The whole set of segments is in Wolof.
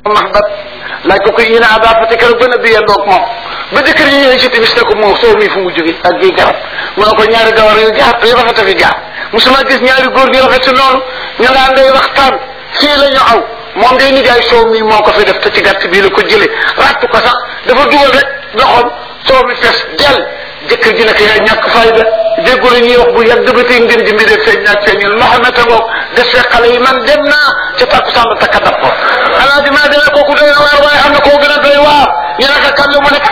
mahbat laaj ko ko ina aba fati keroog ba nabi yendoog moom ba jëkkër yi ñëwee ci timis ne ko moo soo mi fu mu jóge ak gi garab mu ne ko ñaari gawar yu jaar yu rafet a fi jaar musuma gis ñaari góor ñu rafet si noonu ñu ngaan day waxtaan fii la ñu aw moom day nijaay soow mi moo ko fi def te ci gàtt bii la ko jëlee ràtt ko sax dafa dugal rek loxoom soow mi fees del jëkkër ji nekk yaa ñàkk fayda déggu la ñuy wax bu yàgg ba tey ngeen jëmbi de feeñ naag feeñul Mohamed a ngoog des fee xale yi man dem naa ca takkusaan ba takka dab ko alaaji maa demee kooku doy na waar waaye am na koo gën a doy waar ñu ne ko kan la mu nekk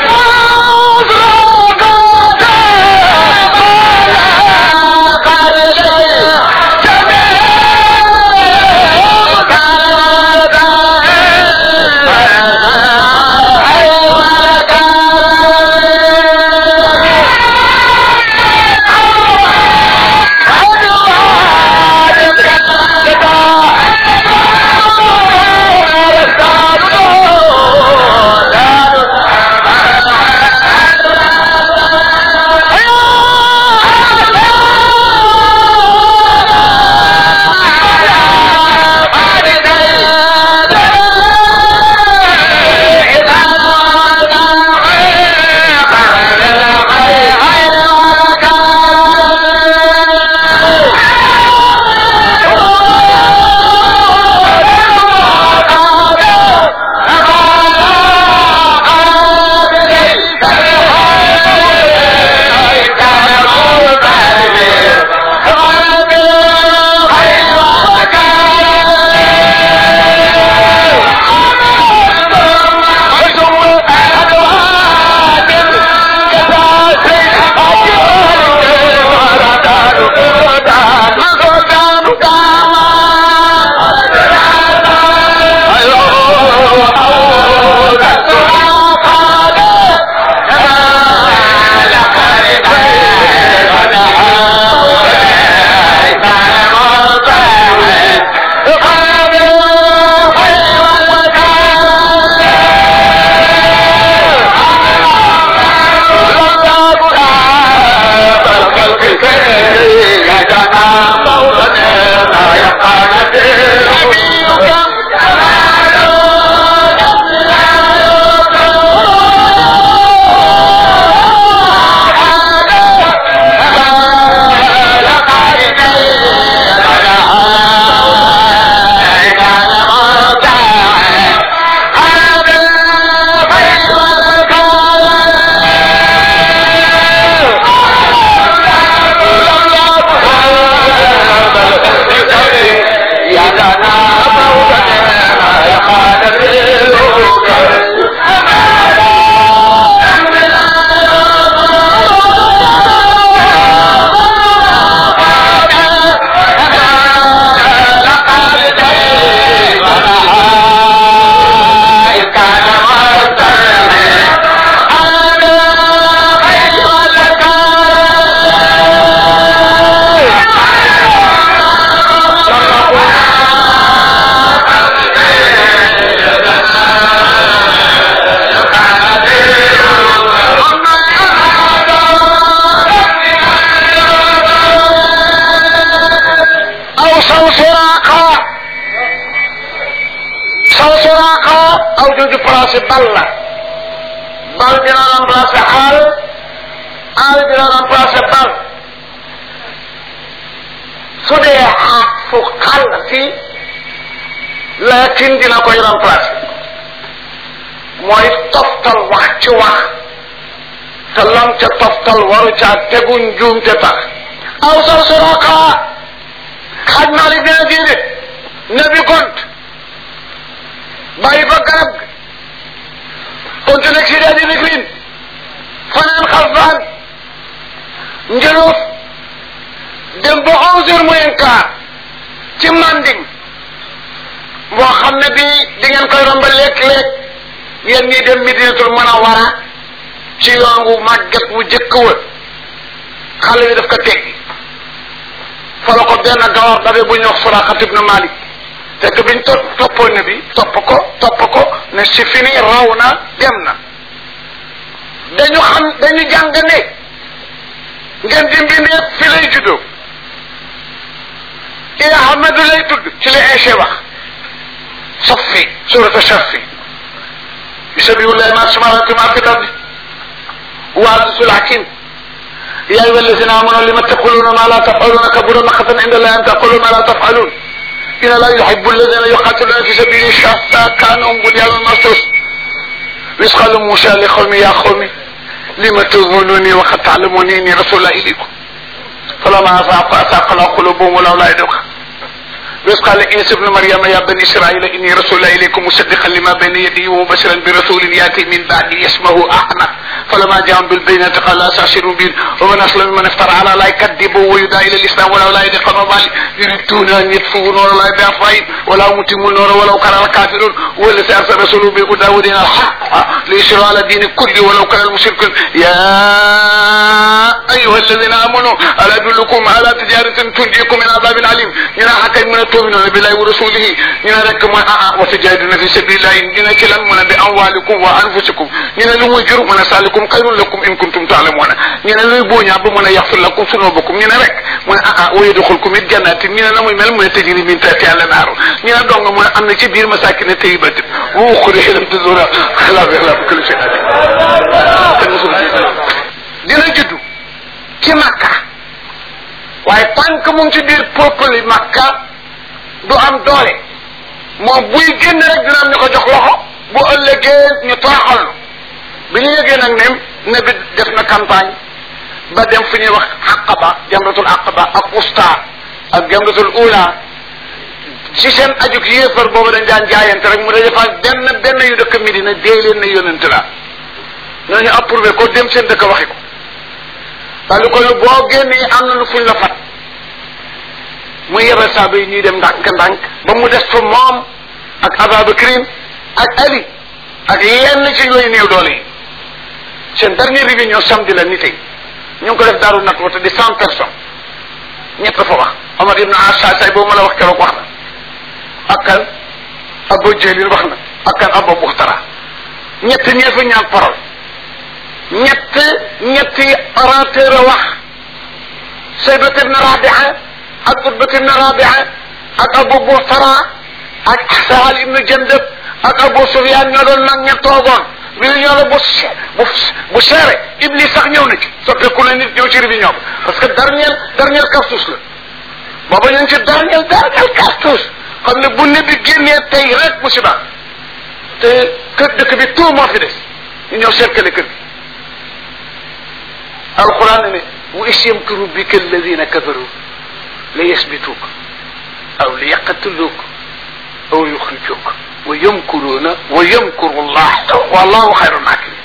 aw jooju placé bal la bal dina remplacé aal aal dina remplacé bal su dee xaat fu xal si laakin dina koy remplacé mooy toftal wax ci wax te lam ca toftal waru caa tegu njuum te tax aw sar suraqa xaj naa li dina diine nabi gont bàyyi ba garab gi continué si daal di ligrin fanaan xalfaan njëloof dem ba onze heures moins quart ci manding boo xam ne bi di ngeen koy romba léeg-léeg yéen ñii dem Medinatul Munawwara ci yoon wu màgget wu jëkk wa xale bi daf ko teggi fa la ko benn gawar dabe bu ñuy wax Suraaqa ibn Malik fekk biñ topp toppoon ne bi topp ko topp ko ne si fini raw na dem na dañu xam dañu jàng ne ngeen di mbindee fi lay juddoo i Ahmadu lay tudd ci la Aïcha wax saffi surata saffi يسبح الله ما السماوات وما في الارض وعزيز الحكيم يا ايها الذين امنوا لم تقولون ما لا تفعلون كبر مقتا عند الله ان تقولوا ما لا تفعلون ان لا يحب الذين يقاتلون في سبيله شتى كانوا بنيان مرصوص إذ قال موسى لقومه يا قوم لم تظنوني وقد تعلموني اني رسول الله اليكم فلما افاق افاق الله قلوبهم ولولا يدعوك وإذ قال عيسى ابن مريم يا بني إسرائيل إني رسول الله إليكم مصدقا لما بين يدي ومبشرا برسول يأتي من بعدي اسمه أحمد فلما جاءهم بالبينات قال لا أستعشروا به ومن أسلم من افترى على لا يكذبوا ويدعى إلى الإسلام ولا لا يدخل مال يريدون أن يطفئوا نور الله بأفواههم ولا متموا النور ولو كره الكافرون والذي أرسل رسوله بالهدى ودين الحق ليشرع على الدين كله ولو كره المشركون يا أيها الذين آمنوا ألا أدلكم على تجارة تنجيكم من عذاب عليم ينا حكا من تؤمنون بالله ورسوله ينا رك ما آه وتجاهدون في سبيل الله ينا كلا من بأموالكم وأنفسكم ينا لم يجر من سالكم خير لكم إن كنتم تعلمون ينا لم يبوني أبو من يغفر لكم ذنوبكم ينا رك من آه ويدخلكم الجنات ينا لم يمل من تجري من تحتها الأنهار ينا دونغ من أن كبير مساكن طيبة وأخرى لم تزور خلاف خلاف كل شيء dina juddu ci makka waaye tànk mu ngi ci biir peuple yi makka du am doole moom buy génn rek dina am ñu ko jox loxo bu ëllëgee ñu tooxal bi ñu yëgee nag ne ne bi def na campagne ba dem fu ñuy wax aqaba jamratul aqaba ak usta ak jamratul ula ci seen ajuk yéefar boobu dañ daan jaayante rek mu daje fa benn benn yu dëkk Medina dee leen ne yonent la ñooñu approuvé ko dem seen dëkk waxi ko daal ko lu boo génnee am na lu fuñ la fat muy yebal saaba yi ñuy dem ndànk ndànk ba mu des fa moom ak Ababakrin ak Ali ak yenn ci yooyu néew doole yi seen dernière réunion samedi la ni tey ñu ngi ko def daaru nat wata di cent personnes ñett fa wax Omar ibn Asa say boobu ma la wax keroog wax na ak kan Abu Jahlin wax na ak kan Abu Buxtara ñett ñee fa ñaan parole ñett ñetti orateur a wax saybat ibn rabia ak utbat ibn rabia ak abu buxtara ak sahal ibn jandab ak abu sufyan ñoo doon nag ña toogoon réunion la bu bu bu seere iblis sax ñëw na ci soppeeku na nit ñëw ci réunion bi parce que dernière dernière cartouche la booba ñu ngi ci dernière dernière cartouche xam ne bu ne bi génnee tey rek musiba te kër dëkk bi tout moo fi des ñu ñëw cercle kër gi alquran ne wa is yamkuru bika alladina kafaru la yasbituuk aw li yaqtuluuk aw yuxrijuuk wa yamkuruuna wa yamkuru llah wallahu xayru makirin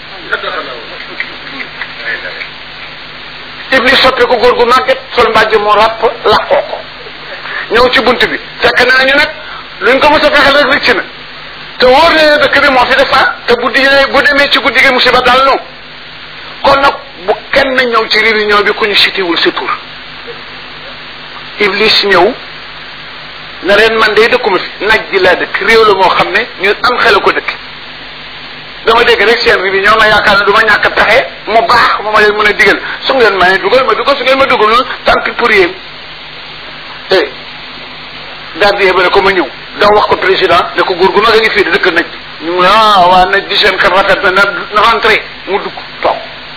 iblis soppe ko góor gu màgget sol mbàjj mu ràpp laqoo ko ñëw ci bunt bi fekk naa ñu nag luñ ko mos a fexel rek rëcc na te wóor na dëkk bi moo fi def te bu di bu demee ci guddi gi musiba dal nu kon nag bu kenn ñëw ci réunion bi ku ñu sitiwul sa tur iblis ñëw na leen man day dëkkuma fi naj ji laa dëkk réew la moo xam ne ñu am xel ko dëkk dama dégg rek seen réunion ma yaakaar ne du ma ñàkk pexe mu baax ma ma leen mën a digal su ngeen ma ne dugal ma dugal su ngeen ma dugalul tant pis pour yéen eh gardien ba ne ko ma ñëw daw wax ko président ne ko góor gu mag a ngi fii di dëkk naj ñu mu ne ah waa naj di seen xel rafet na na rentré mu dugg toog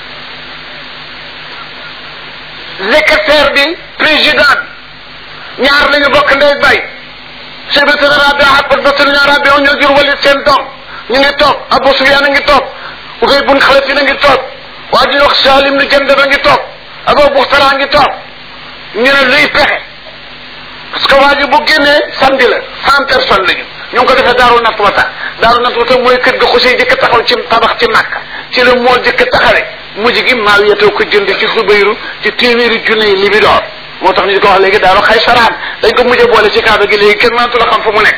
secrétaire bi président bi ñaar lañu bokk ndey bay secrétaire rabi ak battal ñaar rabi ñoo jur walit seen doom ñu ngi toog Abu Sufyaan a ngi toog Ubay bun Xalaf a ngi toog waa ji wax Salim ni Jandab a ngi toog Abu Buxtara a ngi toog ñu ne luy pexe parce que waa ji bu génnee samedi la cent personnes lañu ñu ngi ko defee daaru nat wata daaru nat wata mooy kër ga xusey jëkk taxaw ci tabax ci Makka ci la moo jëkk taxawee mujj gi maaw yetoo ko jënd ci Zubayru ci téeméeri junne yi libidoor moo tax ñu di ko wax léegi daaru xay saraan dañ ko mujj boole ci kaaba gi léegi kenn mënatu la xam fu mu nekk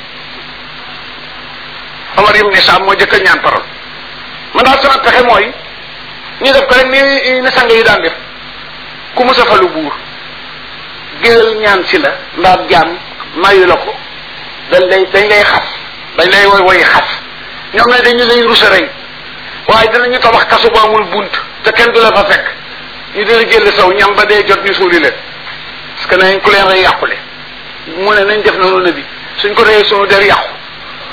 Omar ibn Saam moo jëkk a ñaan parole man daal sama pexe mooy ñu def ko rek ni ni sang yi daan def ku mu safalu buur géwél ñaan si la mbaa jaam mayu la ko dañ lay dañ lay xas dañ lay woy woy xas ñoom ne dañu lay rusa rey waaye dinañu tabax kasu bu amul bunt te kenn du la fa fekk ñu dina jël saw ñam ba dee jot ñu suuli leen parce que nañ ku leen rey yàqule mu ne nañ def noonu na bi suñ ko reyee sunu der yàqu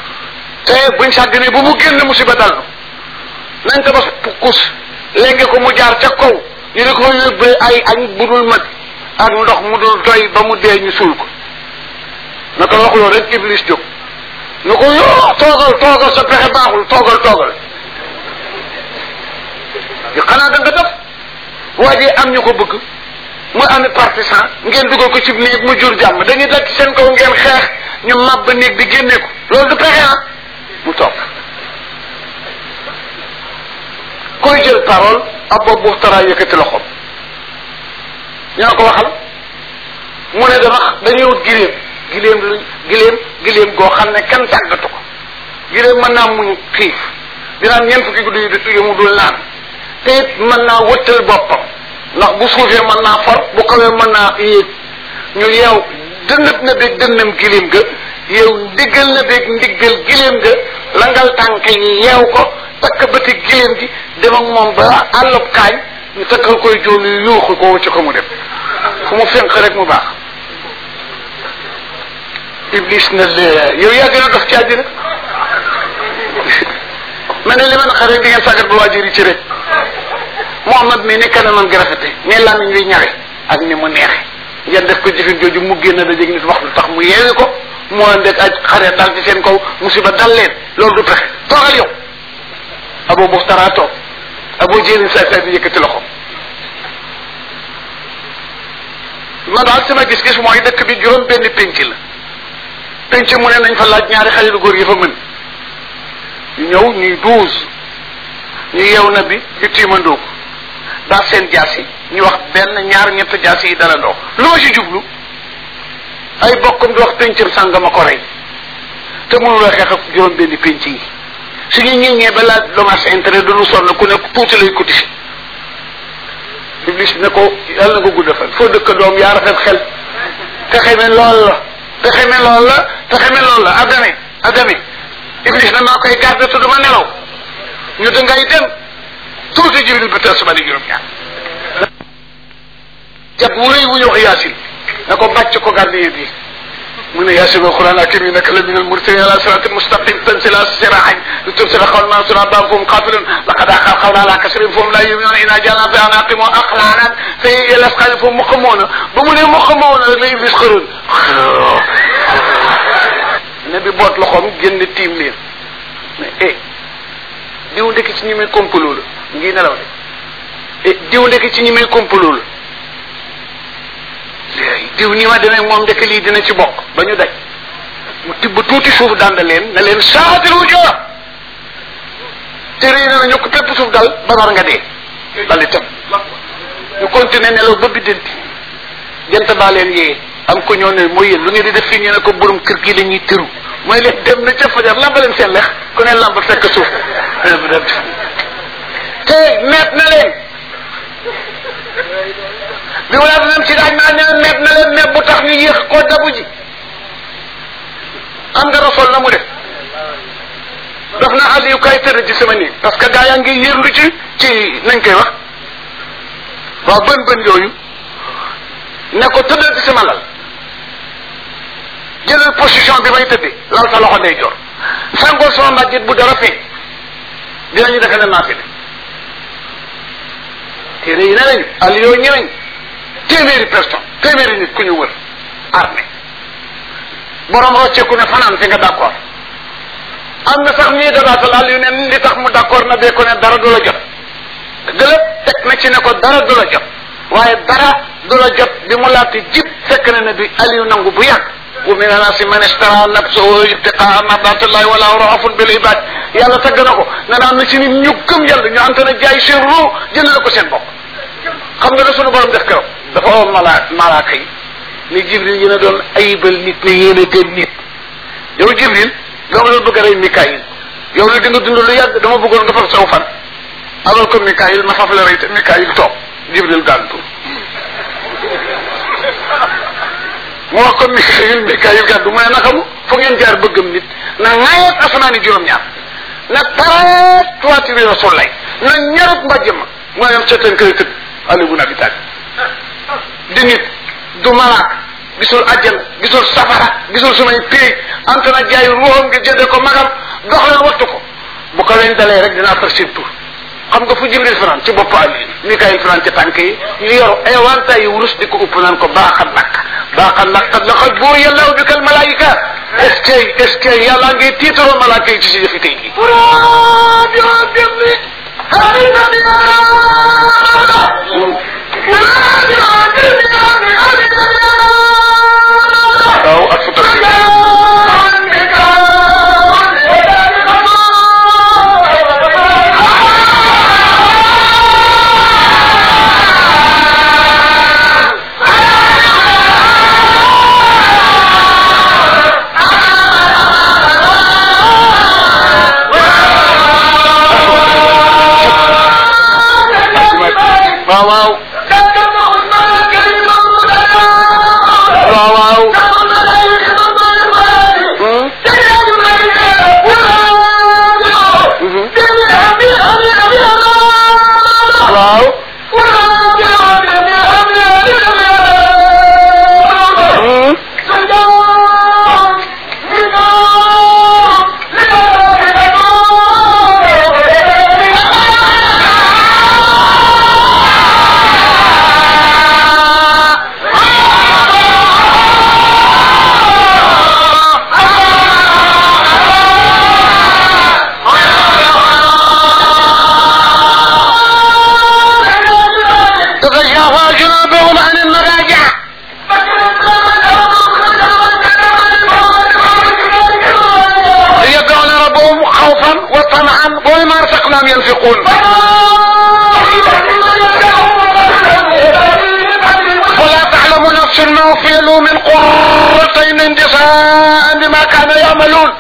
te buñ sàgganee bu mu génn musiba dal nañ ko bas kus léegi ko mu jaar ca kaw ñu di ko yóbbee ay añ bu dul mat ak ndox mu dul doy ba mu dee ñu suul ko na ko waxuloo rek iblis jóg na ko yoo toogal toogal sa pexe baaxul toogal toogal yu xanaa da nga def waa ji am ñu ko bëgg mu ami partisan ngeen dugal ko ci néeg mu jur jàmm dañuy daj seen kaw ngeen xeex ñu màbb néeg bi génne ko loolu du pexe ah mu toog koy jël parole ab boobu buxtara yëkkati loxoom ñoo ko waxal mu ne dama dañuy wut giléem giléem giléem giléem goo xam ne kenn tàggatu ko giléem mën naa muñ xiif dinaan ñeent fukki guddi yu mu dul naan te it mën naa wëttal boppam ndax bu suufee mën naa for bu kawee mën naa yéeg ñu yeew dënnat na beeg dënnam giléem ga yow ndiggal na beeg ndiggal giléem ga langal tànk yi yeew ko takk bëti giléem gi dem ak moom ba àllub kaañ ñu takkal koy jool yu yuuxu ko wacc ko mu dem fu mu fenq rek mu baax iblis na lee yow yaa gën a dox ci àddina ma ne li man xare di ngeen sàggat ba waajur yi ci rek Muhammad mi ni kanamam gi rafete ni làmmiñ wi ñawe ak ni mu neexe ngeen def ko jëfin jooju mu génn da jeg nit wax lu tax mu yeewi ko mu ànd ak xare dal ci seen kaw musiba dal leen loolu du pexe toogal yow abo buxtara toog abo jéeni saay saay di yëkkati loxo ma daal sama gis-gis mooy dëkk bi juróom benn pénc la pénc mu ne nañ fa laaj ñaari xale lu góor yi fa mën ñu ñëw ñuy douze ñu yeew na bi ñu tiimandoo ko daal seen jaas yi ñu wax benn ñaar ñett jaas yi dalandoo lu ma ci jublu ay bokkam di wax péncam sàngama ko rey te mënuloo xeex ak juróom benn pénc yi suñu ñëñee ba laaj dommage intérêt duñu sonn ku ne tuuti lay cotiser iblis ne ko yàlla na ko gudd fan foo dëkk doom yaa rafet xel pexe mi lool la pexe mi lool la pexe mi lool la adame adame iblis na maa koy garde te duma nelaw ñu dangay dem tuuti jibril ba teel suba di juróom ñaar jab wu rëy wu ñu wax yaasin na ko bàcc ko gardien bi mu ne yaasin alquran hakim innaka la min almursalin ala siratin mustaqim tansila sirahan li tubsira qawl ma sura bam fum qatilun laqad aqal qawla ala kasrin fum la yuminuna ina jalna fi anaqim aqlanan fi lasqal fum muqamuna ba mu ne muqamuna rek la iblis xërun ne bi boot loxoom génn tiim leen mais eh diw ndekki ci ñi muy complot la ngi nelaw de eh diw ndekki ci ñi muy complot la diw ni ma demee moom ndekk lii dina ci bokk ba ñu daj mu tibb tuuti suuf dànd leen ne leen saatil wu joor te réy na ñu ko pépp suuf dal ba war nga dee dal itam ñu continuer nelaw ba biddanti jant baa leen yee am ko ñoo ne mooy yéen lu ngeen di def fii ñu ne ko borom kër gi la ñuy tëru mooy leen dem na ca fajar lamba leen seen lex ku ne lamb fekk suuf te meet na leen bi wala dem ci daaj maa ne meet na leen meet bu tax ñu yéex koo dabu ji am nga rasool na mu def daf na Aliou kay tëdd ci sama néeg parce que gaa yaa ngi yërndu ci ci nañ koy wax waaw bën bën yooyu ne ko tëddal ci sama lal jëlal position bi may tëddee lal sa loxo day jor sangool sama mbàjjit bu dara feeñ dinañu defe ne naa fi ne téere yi ne nañu Aliou ñëweñ téeméeri personne téeméeri nit ku ñu wër armée borom rocceeku ne fanaan fi nga d'accord am na sax ñuy dabaatal Aliou ne li tax mu d'accord na bee ko ne dara du la jot gëlë teg na ci ne ko dara du la jot waaye dara du la jot bi mu laati jib fekk na ne bi Aliou nangu bu yàgg wa min anasi man istara nafsahu ibtiqaa mardatillahi wala raafun bil ibad yàlla tagg na ko ne naan na ci nit ñu gëm yàlla ñu ante na jaay seen ruu jënd la ko seen bopp xam nga da sunu borom def keroog dafa oo mala malaaka yi ni jibril yéen a doon ayibal nit ne yéen a gën nit yow jibril dama doon bëgg a rey mikaayil yow li di nga dund lu yàgg dama bëggoon nga far saw fan abal ko mikaayil ma faf la rey te mikaayil toog jibril gàntu mu wax ko mikaayil mikaayil gàntu mu ne naka mu fu ngeen jaar bëggam nit na ŋaayat asamaani juróom-ñaar na tareet toitiri rasul lay na ñarut mbàjj ma mu ne ca tën kër tëdd Ali ibn Abi Talib di nit du malaak gisul àjjana gisul safara gisul sumay péey anta na jaay ruuxam ngir jënde ko magam dox leen wattu ko bu ko weñ dalee rek dinaa far seen tur xam nga fu jibril fanaan ci bopp ali mikaayil fanaan ci tànk yi ñu yor ay wanta yi wurus di ko upp naan ko baaxal lakk baaxal lakk qad laqad buur yàllaw bi kal malaayika est-ce que est-ce que yàlla ngay tiitaroo malaaka yi ci si yëfi tey gi waaw ak fu waaw waaw waaw waaw waaw تتجافى جنوبهم عن المراجع يدعون ربهم خوفا وطمعا ومما رزقناهم ينفقون ولا تعلم نفس ما فعلوا من قرتين جزاء بما كانوا يعملون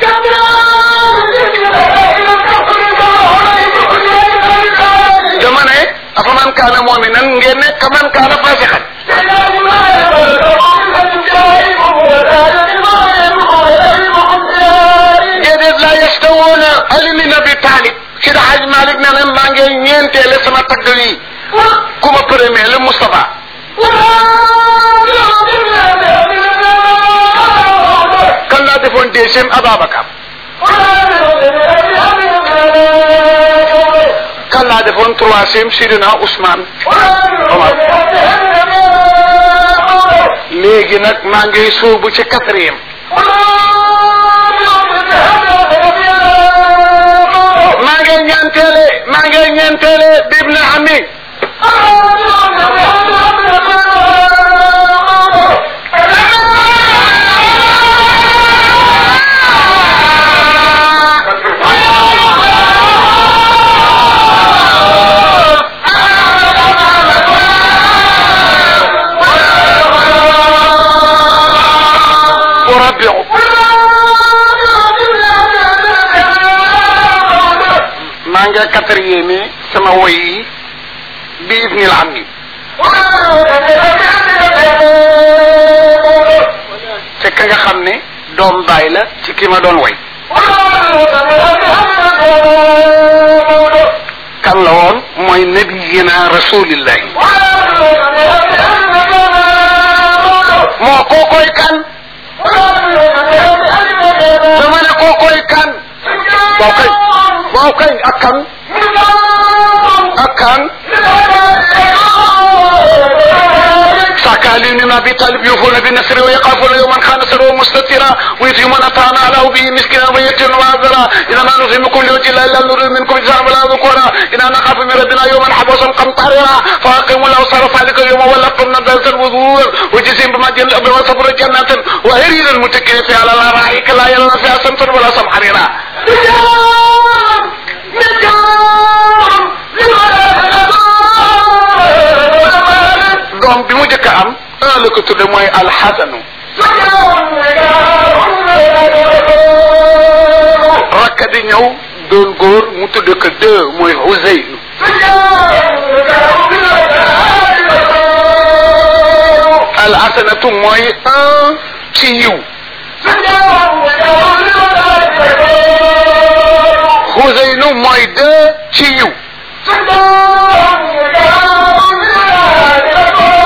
dama ne afa man kaana mu'minan ngeen ne ka man kaana fasiqan déedéet la yastawuna Ali bin Abi Talib si da Haj Malik ne na maa ngi ñeenteele sama tagg wi ku ma premier le Moustapha kan laa defoon deuxième Ababacar kan laa defoon troisième Sidina Ousmane Omar léegi nag maa ngi sóobu ci quatrième maa ngi ñeenteele maa ngi ñeenteele bibne ami وربع maa ngi quatrième sama woy yi bi ibnil ami fekk nga xam ne doom baay la ci ki ma doon woy kan la woon mooy nabiyina rasulillahi moo kookoy kan dama ne kookoy kan waaw kay waaw kay ak kan ak kan سكالين من ابي طالب يوفون بالنسر ويخافون يوما كان سره مستترا ويتيمون طعام على به مسكينا ويتيما وعذرا اذا ما نطعمكم لوجه الله الا نريد منكم جزاء ولا ذكورا انا نخاف من ربنا يوما حبوسا قمطريرا فاقيموا له صرف ذلك اليوم ولقم نبذة الوذور وجزيم بما جل بما صبر جنات وهرير المتكئين فيها على الارائك لا يرون فيها سمسا ولا سمحريرا doom bi mu njëkk a am un la ko tudde mooy alxasanu rakka di ñëw doon góor mu tudde ko deux mooy Huseynu alxasanatu mooy un ci yiw Huseynu mooy deux ci yiw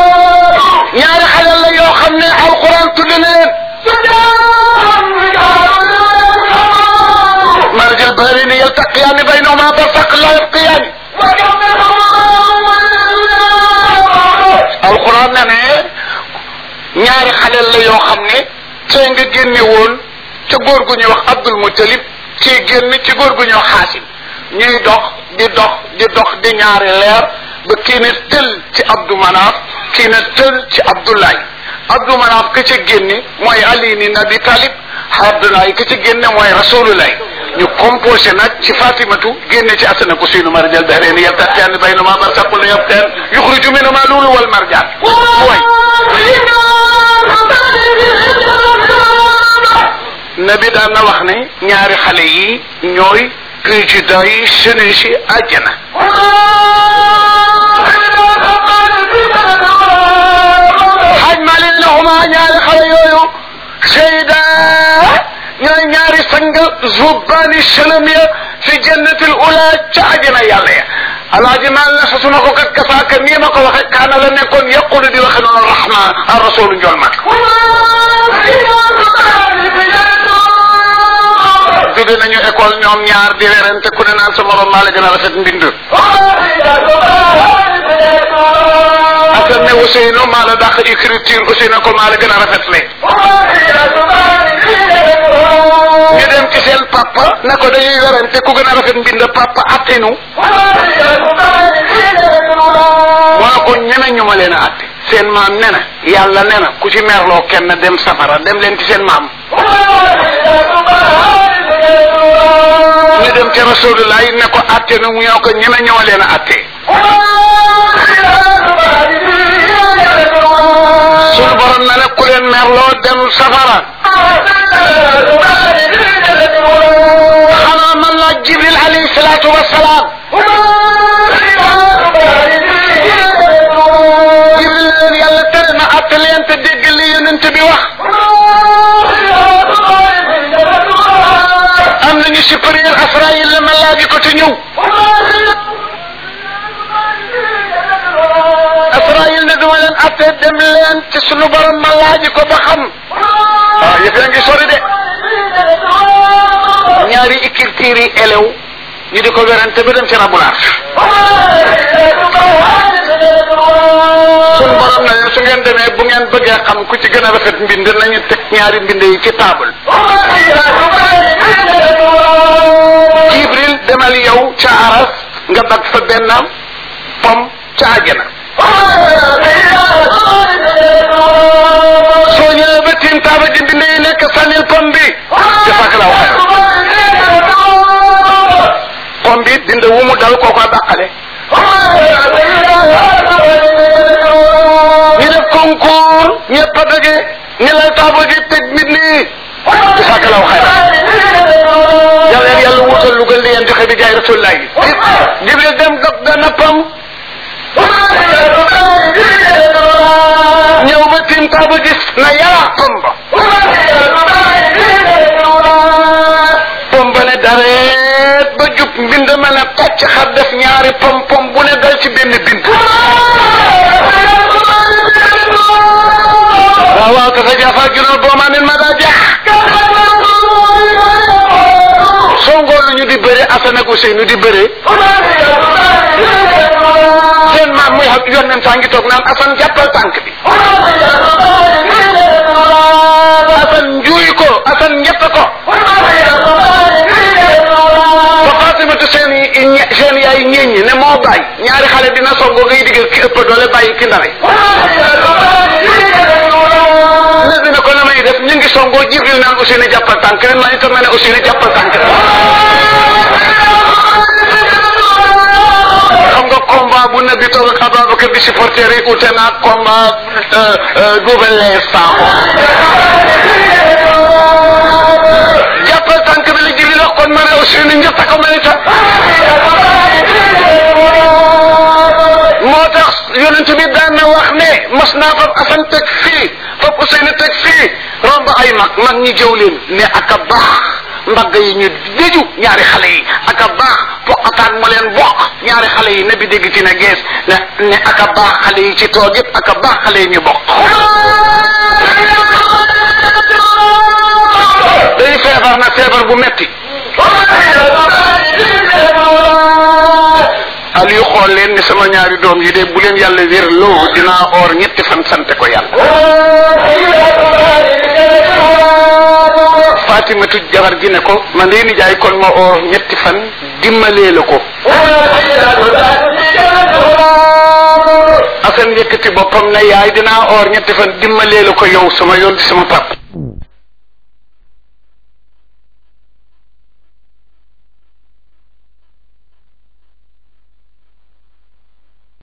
ñaari xalal la yoo xam ne alquran tudd na leen yaltaqiyaani baynahuma barsaq la yabqiyaani alquran ne ne ñaari xaleel la yoo xam ne tey nga génne woon ca góor gu ñuy wax Abdul Muttalib ci génn ci góor gu ñuy wax Xaasim ñuy dox di dox di dox di ñaari leer ba kii ne tël ci Abdou Manaf kii ne tël ci Abdoulaye Abdou Manaf ka ca génne mooy Ali ni Nabi Talib Abdoulaye ka ca génne mooy Rasulullah ñu composé nag ci Fatimatu génne ci Asana ko suynu marjal bahreeni yaltaqiyaani baynahuma barsaqun la yabqiyan yuxriju minhuma luulu wal marjaan mooy nabi daan na wax ne ñaari xale yi ñooy président yi sene si àjjana xaaj maa leen lahuma ñaari xale yooyu sayda ñooy ñaari sang zubbaani sëlëm ya fi jannatil ula ca àjjana yàlla ya alaaji maal na sa suma ko kat kasaaka nii ma ko waxe kaana la nekkoon yaqulu di waxe noonu rahman ar rasulu njol mag jóge nañu école ñoom ñaar di werante ku ne naan sa morom maa la gën a rafet mbind asan ne Ousseynou maa la dàq écriture Ousseynou ko maa la gën a rafet le ñu dem ci seen papa ne ko dañuy werante ku gën a rafet mbind papa attinu moo ne ko ñeme ñu ma leen a atte seen maam ne na yàlla ne na ku ci merloo kenn dem safara dem leen ci seen maam ñu dem ci rasulullah ne ko atte nu mu ñoo ko ñeme ñoo leen a atte sunu borom na ne ku leen merloo dem safara xanaa man la jibril alayhi salaatu wasalaam jibril leen yàlla tere na atte leen te dégg li yonent bi wax am nañu supérieur Asraïl la ma laaji ko te ñëw Asraïl ne duma leen atte dem leen ci sunu borom ma laaji ko ba xam waaw yëf yaa ngi sori de ñaari écriture yi elew ñu di ko werante ba dem ci rabulaar sunu borom na leen su ngeen demee bu ngeen bëggee xam ku ci gën a rafet mbind nañu teg ñaari mbind yi ci table jibril demal yow ca aras nga bag fa benn pom ca àjjana soo ñëwee ba tiim taaba ji mbind yi nekk sànnil pom bi jasakalaaw xayr pom bi bind wu mu dal kooko dàqale ñu def concours ñëpp a daje ñu lay taaba ji teg mbind yi jasakalaaw xayr yàlla leen yàlla wutal lu gën li ngeen joxe bi jaay rasulullah yi jibril dem dog benn pom ñëw ba tiim taaba gis na yara pom ba pom ba ne dareet ba jub mbind ma ne tàcc xar def ñaari pom pom bu ne dal ci benn bind waaw waaw tatajaafaa junuubuhum boomaa min madaaji'i soo ngoon ñu di bëre Assane ak Ousseynou di bëre seen maam muy xam yonent saa ngi toog naan Assane jàppal tànk bi Assane njuuy ko Assane ñett ko ba Fatimatu seen seen yaay ñeeññi ne moo bàyyi ñaari xale dina songo ngay digal ki ëpp doole bàyyi ki ndare ne dina ko na may def ñu ngi songoo Jibril naan Ousseynou jàppal tànk ren maa itam ne Ousseynou jàppal tànk xam nga combat bu nabi toog ak Ababacar di supporter yi ute naa combat Double Less Sakho jàppal tànk bi la Jibril wax kon ma ne Ousseynou njëkk ko ma itam moo tax yonent bi daan na wax ne mas naa fab Asan teg fii fab Ousseynou teg fii romb ay mag mag ñi jëw leen ne ak a baax mbagg yi ñu déju ñaari xale yi ak a baax poqataan mu leen bokk ñaari xale yi ne bi dégg ci ne gees ne ne ak a baax xale yi ci toog yëpp ak a baax xale yi ñu bokk day feebar na feebar bu metti Ali xool leen ni sama ñaari doom yi de bu leen yàlla wér loo dinaa oor ñetti fan sante ko yàlla Fatimatu jabar gi ne ko man de nijaay kon ma oor ñetti fan dimbalee la ko Asan yëkkati boppam ne yaay dinaa oor ñetti fan dimbalee la ko yow sama yoon di sama pap